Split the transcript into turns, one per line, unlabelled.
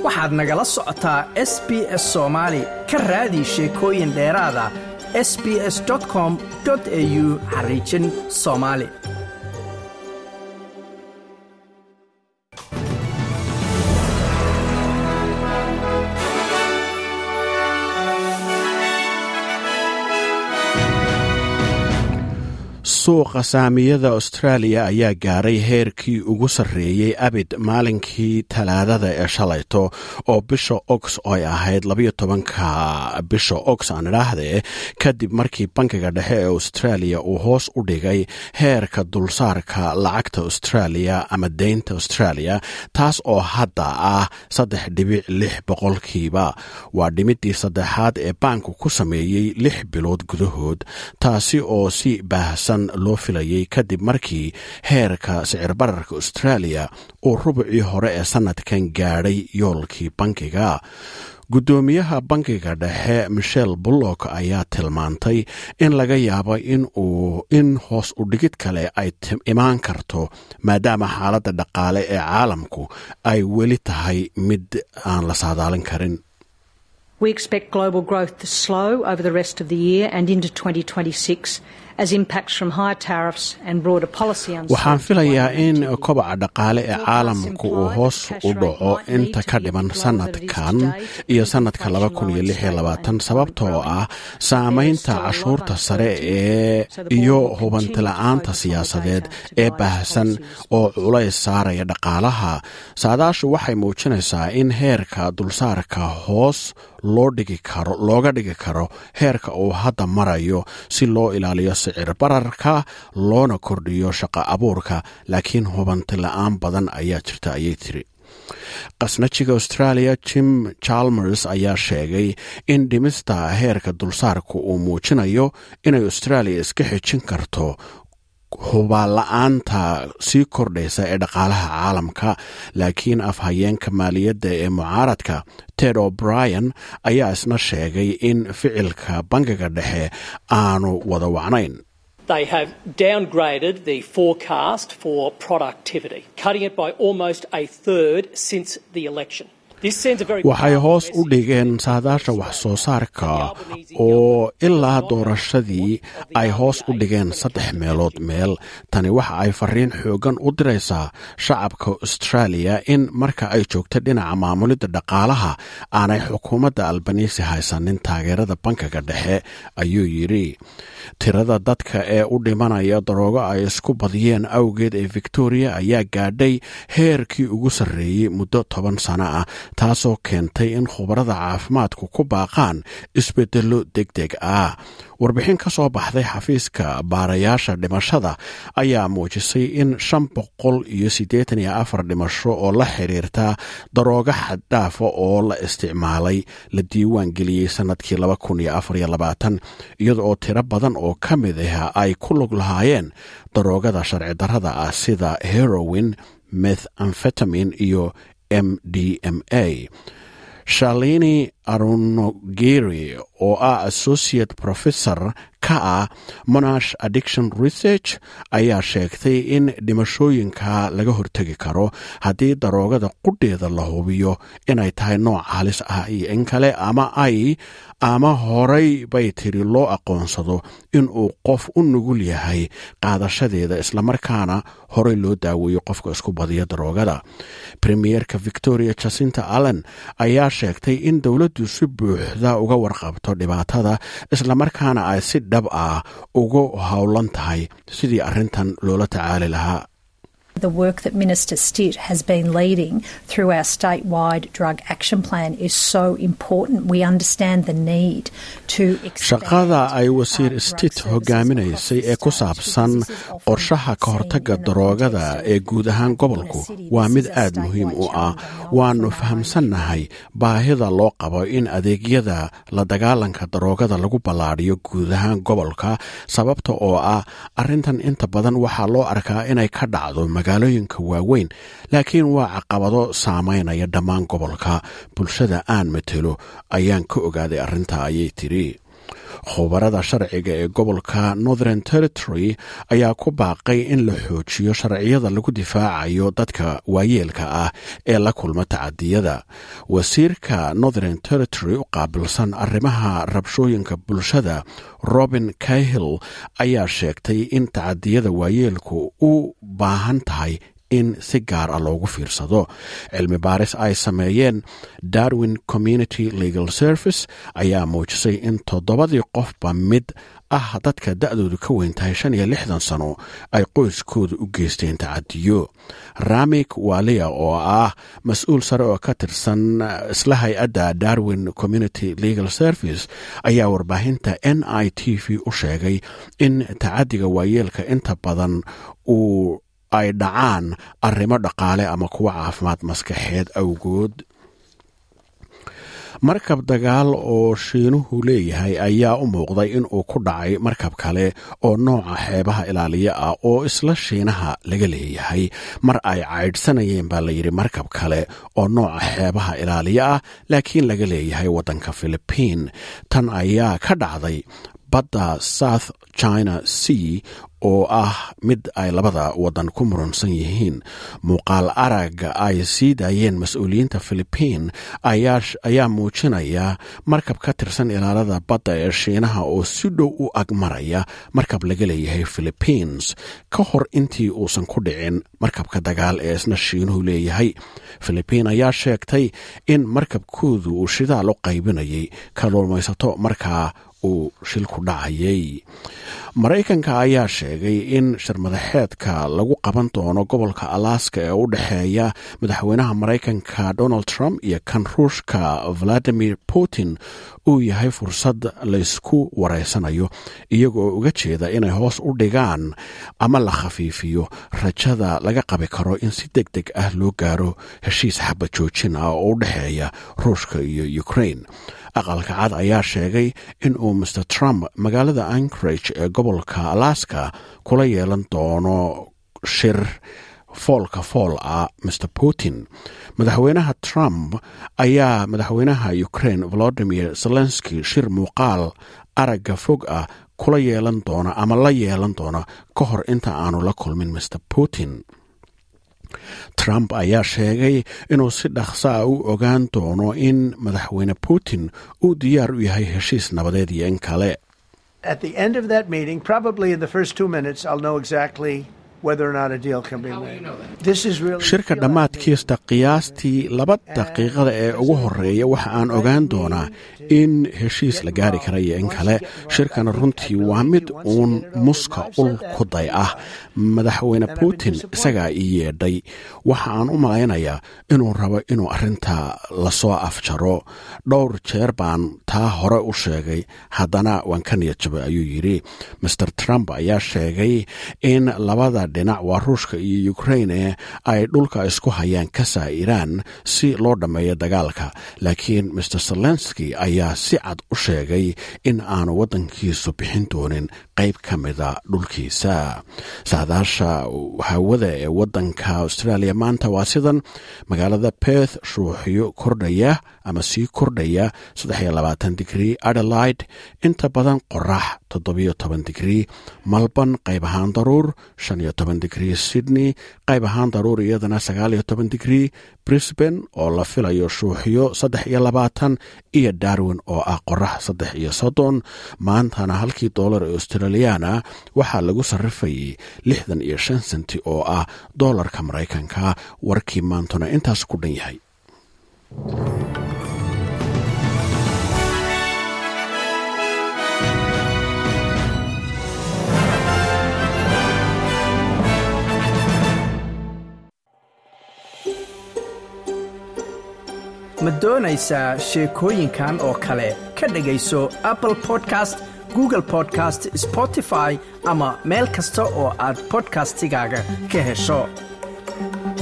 waxaad nagala socotaa s b s soomaali ka raadi sheekooyin dheeraada s b s com au xariijin soomaali
suuqa saamiyada austraaliya ayaa gaaray heerkii ugu sarreeyey abid maalinkii talaadada ee shalayto oo bisha ox ay ahayd labayo tobanka bisha ox aan idhaahdee kadib markii bankiga dhexe ee austraaliya uu hoos u dhigay heerka dulsaarka lacagta austraaliya ama deynta austraaliya taas oo hadda ah saddex dhibic lix boqolkiiba waa dhimidii saddexaad ee baanku ku sameeyey lix bilood gudahood taasi oo si baahsan loo filayay kadib markii heerka sicir bararka austraaliya uu rubucii hore ee sanadkan gaadhay yoolkii bankiga guddoomiyaha bankiga dhexe michel bullock ayaa tilmaantay in laga yaabo in hoos u dhigid kale ay imaan karto maadaama xaaladda dhaqaale ee caalamku ay weli tahay mid aan la saadaalin karin
We expect global growth to slow over the rest of the year and into 2026 as impacts from higher tariffs and broader policy
waxaan filayaa in kobaca dhaqaale ee caalamku uu hoos u dhaco inta ka dhiman sanadkan iyo sanadka sababtoo ah saamaynta cashuurta sare ee iyo hubantila'aanta siyaasadeed ee baahsan oo culays saaraya dhaqaalaha saadaashu waxay muujinaysaa in heerka dulsaarka hoos looga dhigi karo heerka uu hadda marayo si loo ilaaliyo sicir bararka loona kordhiyo shaqo abuurka laakiin hubanti la-aan badan ayaa jirta ayay tiri qasnajiga australia jim chalmers ayaa sheegay in dhimista heerka dulsaarku uu muujinayo inay australia iska xejin karto hubaala-aanta sii kordhaysa ee dhaqaalaha caalamka laakiin afhayeenka maaliyadda ee mucaaradka ted o'brien ayaa isna sheegay in ficilka bankiga dhexe aanu wada wacnayn
They have downgraded the forecast for productivity, cutting it by almost a third since the election.
waxay hoos u dhigeen saadaasha wax soo saarka oo ilaa doorashadii ay hoos u dhigeen saddex meelood meel tani waxa ay fariin xoogan u diraysaa shacabka australia in marka ay joogta dhinaca maamulidda dhaqaalaha aanay xukuumadda albanisi haysanin taageerada bankiga dhexe ayuu yidhi tirada dadka ee u dhimanaya daroogo ay isku badiyeen awgeed ee victoria ayaa gaadhay heerkii ugu sarreeyey muddo toban sano ah taasoo keentay in khubarada caafimaadku ku baaqaan isbeddello deg deg ah warbixin ka soo baxday xafiiska baarayaasha dhimashada ayaa muujisay in shan boqol iyo siddeetan iyo afar dhimasho oo la xiriirta daroogo xaddhaafa oo la isticmaalay la diiwaan geliyey sannadkii laba kun iyo afar iyo labaatan iyada oo tiro badan oo ka mid ah ay ku lug lahaayeen daroogada sharci darrada ah sida herowin meth amfetamin iyo m d m a shalini arunogeri oo ah associate professor ka ah monash addiction research ayaa sheegtay in dhimashooyinka laga hortegi karo haddii daroogada qudheeda la hubiyo inay tahay nooc halis ah iyo in kale ama ay ama horay bay tiri loo aqoonsado inuu qof u nugul yahay qaadashadeeda islamarkaana horey loo daaweeyo qofka isku badiya daroogada premierka victoria jacinta allen ayaa sheegtay in dowladdu si buuxda uga warqabto dhibaatada islamarkaana ay si dhab ah ugu howlan tahay sidii arrintan loola tacaali lahaa
The work that Minister Stitt has been leading through our statewide drug action plan is so important. We understand the need to
shaqada ay wasiir stitt hogaaminaysay ee ku saabsan qorshaha ka hortagga daroogada ee guud ahaan gobolku waa mid aad muhiim u ah waannu fahamsannahay baahida loo qabo in adeegyada la dagaalanka daroogada lagu ballaadhiyo guud ahaan gobolka sababta oo ah arrintan inta badan waxaa loo arkaa inay ka dhacdo magaalooyinka waaweyn laakiin waa caqabado saameynaya dhammaan gobolka bulshada aan matelo ayaan ka ogaaday arrinta ayay tiri khubarada sharciga ee gobolka northern territory ayaa ku baaqay in la xoojiyo sharciyada lagu difaacayo dadka waayeelka ah ee la kulma tacadiyada wasiirka northern territory u qaabilsan arrimaha rabshooyinka bulshada robin cahill ayaa sheegtay in tacadiyada waayeelku u baahan tahay in si gaar ah loogu fiirsado cilmi baaris ay sameeyeen darwin community legal service ayaa muujisay in toddobadii qofba mid ah dadka da-doodu ka weyn tahay shan iyo lixdan sano ay qoyskooda u geysteen tacadiyo ramik walia oo ah mas-uul sare oo ka tirsan isla hay-adda darwin community legal service ayaa warbaahinta n i t v u sheegay in tacadiga waayeelka inta badan uu ay dhacaan arrimo dhaqaale ama kuwa caafimaad maskaxeed awgood markab dagaal oo shiinuhu leeyahay ayaa u muuqday in uu ku dhacay markab kale oo nooca xeebaha ilaaliya ah oo isla shiinaha laga leeyahay mar ay caydhsanayeen baa layidhi markab kale oo nooca xeebaha ilaaliya ah laakiin laga leeyahay waddanka philibiin tan ayaa ka dhacday badda south china sea oo ah mid ay labada waddan ku murunsan yihiin muuqaal aragga ay sii daayeen mas-uuliyiinta philibiin ayaa muujinaya markab ka tirsan ilaalada badda ee shiinaha oo si dhow u agmaraya markab laga leeyahay philibiins ka hor intii uusan ku dhicin markabka dagaal ee isna shiinuhu leeyahay philibiin ayaa sheegtay in markabkoodu uu shidaal u qaybinayay kaluumaysato markaa uu shilku dhacayay maraykanka ayaa sheegay in shirmadaxeedka lagu qaban doono gobolka alaska ee u dhexeeya madaxweynaha maraykanka donald trump iyo kan ruushka valadimir putin uu yahay fursad laysku wareysanayo iyagoo uga jeeda inay hoos u dhigaan ama la khafiifiyo rajada laga qabi karo in si deg deg ah loo gaaro heshiis xaba joojin ah oo u dhexeeya ruushka iyo ukraine aqalka cad ayaa sheegay in uu master trump magaalada anchorage ee gobolka alaska kula yeelan doono shir foolka fool ah master putin madaxweynaha trump ayaa madaxweynaha ukraine volodimir zelenski shir muuqaal aragga fog ah kula yeelan doona ama la yeelan doona ka hor inta aanu la kulmin master putin trump ayaa sheegay inuu si dhaqso ah u ogaan doono in madaxweyne putin uu diyaar u yahay heshiis nabadeed iyo in kale
At the end of that meeting, probably in the first two minutes, I'll know exactly whether or not a deal can be made. This is really
shirka dhammaadkiista qiyaastii laba daqiiqada ee ugu horeeya waxa aan ogaan doonaa in heshiis la gaari kara iyo in kale shirkana runtii waa mid uun muska ul kuday ah madaxweyne putin isagaa ii yeedhay waxa aan u malaynayaa inuu rabo inuu arrinta lasoo afjaro dhowr jeer baan taa hore u sheegay haddana waan ka niyad jabay ayuu yidhi master trump ayaa sheegay in labada dhinac waa ruushka iyo ukraine ay dhulka isku hayaan ka saa'iraan si loo dhammeeyo dagaalka laakiin master zelenski ayaa si cad u sheegay in aanu waddankiisu bixin doonin qayb ka mida dhulkiisa saadaasha hawada ee waddanka australia maanta waa sidan magaalada perth shuuxyo kordhaya ama sii kordhaya digrii adelaide inta badan qorax digrii malban qayb ahaan daruur digrii sydney qayb ahaan daruur iyadana digrii brisban oo la filayo shuuxyo iyo darwin oo ah qorax iyo soddon maantana halkii doolar ee australiyaana waxaa lagu sarrifayay lixdan iyo shan senti oo ah doolarka maraykanka warkii maantuna intaas ku dhan yahay
ma doonaysaa sheekooyinkan oo kale ka dhegayso apple podcast google podcast spotify ama meel kasta oo aad bodkastigaaga ka hesho